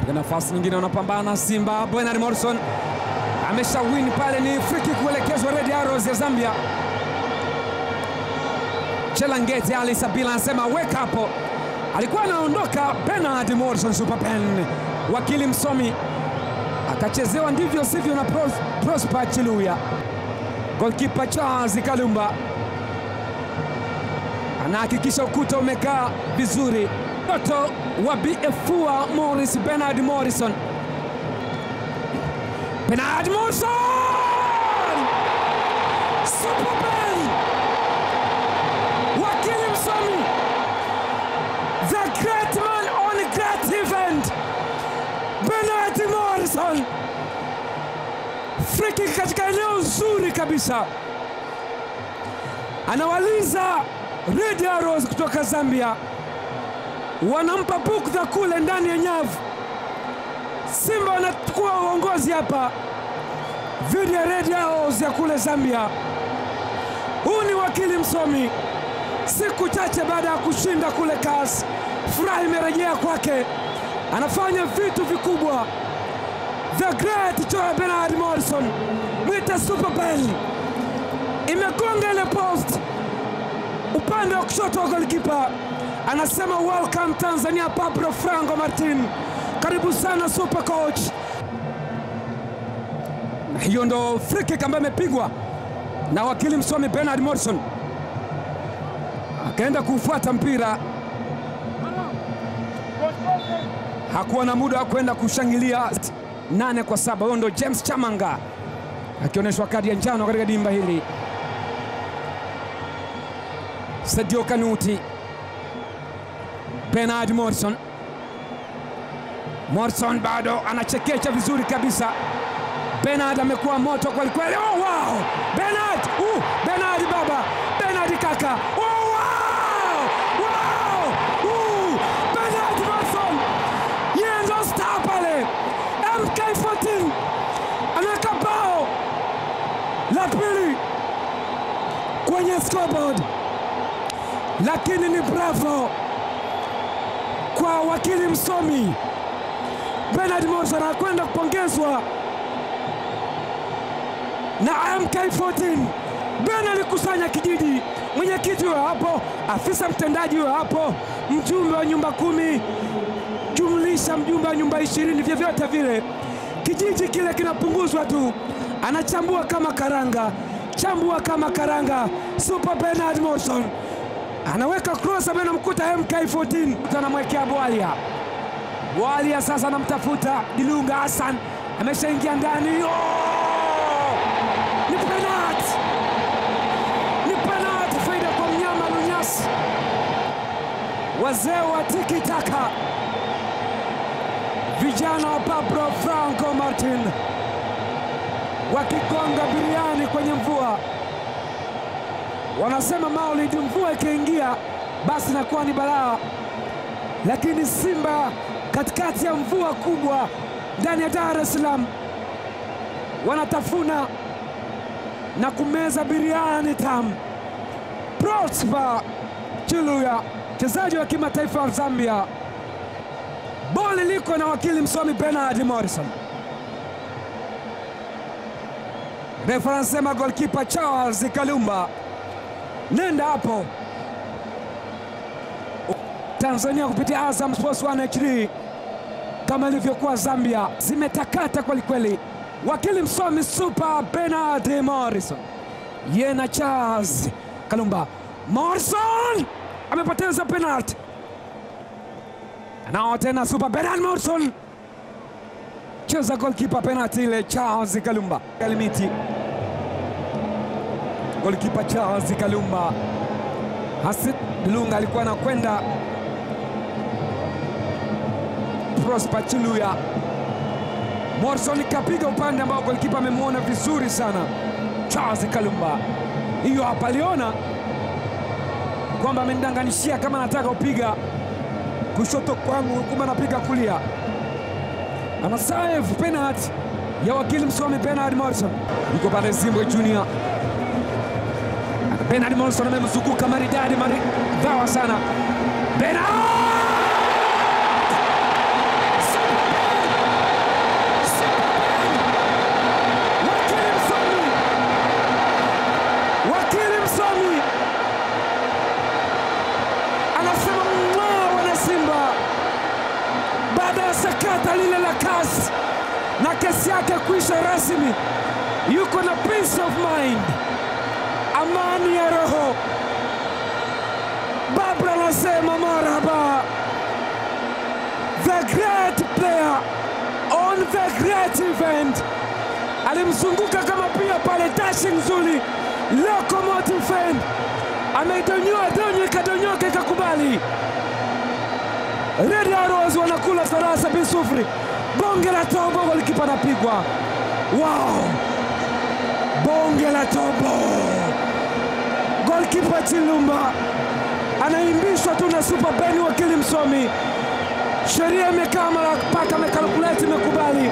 katika nafasi nyingine wanapambana Simba. Bernard Morrison amesha win pale, ni free kick kuelekezwa Red Arrows ya Zambia. Chelangeti Ali Sabila anasema weka hapo, alikuwa anaondoka Bernard Morrison super pen, wakili msomi akachezewa ndivyo sivyo na Pros, Prosper Chiluya. Golkipa Charles Kalumba anahakikisha ukuta umekaa vizuri. Mtoto wa BFUA Morris Bernard Morrison, Bernard Morrison super pen, wakili msomi, the great man on great event, Bernard Morrison free kick katika eneo zuri kabisa, anawaliza Red Arrows kutoka Zambia, wanampa bukdha kule ndani ya nyavu. Simba wanachukua uongozi hapa dhidi ya Red Arrows ya kule Zambia. Huu ni wakili msomi, siku chache baada ya kushinda kule CAS, furaha imerejea kwake, anafanya vitu vikubwa the great Joe Bernard Morrison mwita Super Bell imegonga ile post upande wa kushoto wa golikipa, anasema welcome Tanzania. Pablo Franco Martin, karibu sana super coach. Na hiyo ndo free kick ambayo imepigwa na wakili msomi Bernard Morrison, akaenda kufuata mpira, hakuwa na muda wa kwenda kushangilia nane kwa saba. Huyo ndo James Chamanga akionyeshwa kadi ya njano katika dimba hili. Sadio Kanuti, Bernard Morrison. Morrison bado anachekecha vizuri kabisa. Bernard amekuwa moto kweli kweli. Oh, wow! Bernard! Uh, Bernard baba! Bernard kaka! Oh, wow! Wow! Uh, Bernard Morrison! Yeye ndo star pale. MK14 anaweka bao la pili kwenye scoreboard, lakini ni bravo kwa wakili msomi Bernard Morrison, anakwenda kupongezwa na MK14. Ben alikusanya kijiji, mwenyekiti huyo hapo, afisa mtendaji huyo hapo, mjumbe wa nyumba kumi jumlisha mjumbe wa nyumba ishirini, vyovyote vile kijiji kile kinapunguzwa tu, anachambua kama karanga, chambua kama karanga. Super Bernard Morrison anaweka cross, ambaye anamkuta MK14, anamwekea Bwalia. Bwalia sasa anamtafuta Dilunga Hassan, ameshaingia ndani. Oh! Ni penalti, ni penalti, faida kwa mnyama Lunyasi. Wazee wa tiki taka vijana wa Pablo Franco Martin wakigonga biriani kwenye mvua. Wanasema Maulid, mvua ikiingia basi inakuwa ni balaa, lakini Simba katikati ya mvua kubwa ndani ya Dar es Salaam wanatafuna na kumeza biriani tamu. Prosper Chiluya, mchezaji wa kimataifa wa Zambia boli liko na wakili msomi Bernard Morrison. Refa anasema golkipa Charles Kalumba, nenda hapo. Tanzania kupitia Azam Sports 1 HD kama ilivyokuwa Zambia, zimetakata kwelikweli. Wakili msomi Super Bernard Morrison, ye na Charles Kalumba. Morrison amepoteza penalti nao tena Super Bernard Morrison cheza golkipa penalti ile Charles Kalumba Kalimiti, golkipa Charles Kalumba. Hasid Lunga alikuwa anakwenda Prosper Chiluya. Morrison kapiga upande ambao golkipa amemwona vizuri sana Charles Kalumba. Hiyo hapa aliona kwamba amenidanganishia kama anataka kupiga kushoto kwangu, kumbe anapiga kulia. Ana save penalty ya wakili msomi Bernard Morrison, yuko pale Zimbwe Junior. Bernard Morrison amemzunguka maridadi maridhawa sana. Bernard sakata lile la kasi na kesi yake kuisha rasmi, yuko na peace of mind, amani ya roho. Babra anasema marhaba, the great player on the great event. Alimzunguka kama pia pale dashing nzuri, locomotive fan ameidonyoa donyo, ikadonyoka ikakubali. Red Arrows wanakula farasa bisufuri, bonge la tobo, golikipa anapigwa. Wow, bonge la tobo, golkipa Chilumba anaimbishwa tu na Super Ben, wakili msomi. Sheria imekaa mara paka amekalkuleti, imekubali